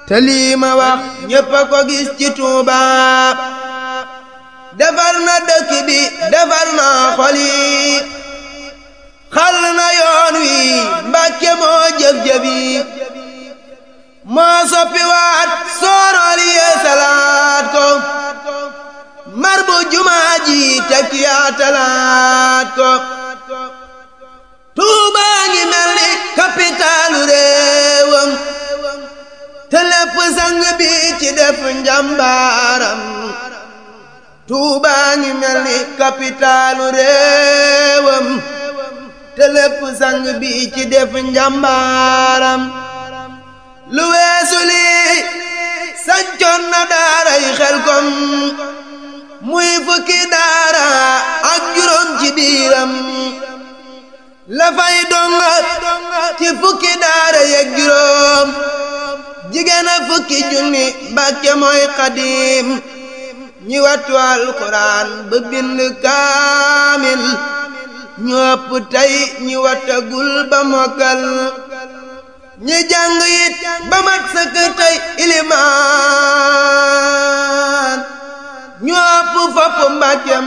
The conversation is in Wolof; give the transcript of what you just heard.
te lii ma wax ñépp a ko gis ci Tuuba defar na dëkk bi defar na xol yi xal na yoon wi Mbàkke moo jëf-jëf yi moo soppi waat soorool yee salaat ko mar bu jumaa ji tekki yaatalaat ko Tuuba ngi mel ni kapitaalu réewam te lépp sang bi ci def njàmbaaram Tuuba ngi mel ni kapitaalu réewam te lépp sang bi ci def njàmbaaram lu weesu lii sancoon na daaray Xelkom muy fukki daara ak juróom ci biiram la fay donga ci fukki daara yeeg juróom jigéen a fukki junni Mbàkke mooy xadiim ñi wattu alxuraan ba bind kaamil ñu ëpp tey ñi wattagul ba mokkal ñi jàng it ba mat sëkk tey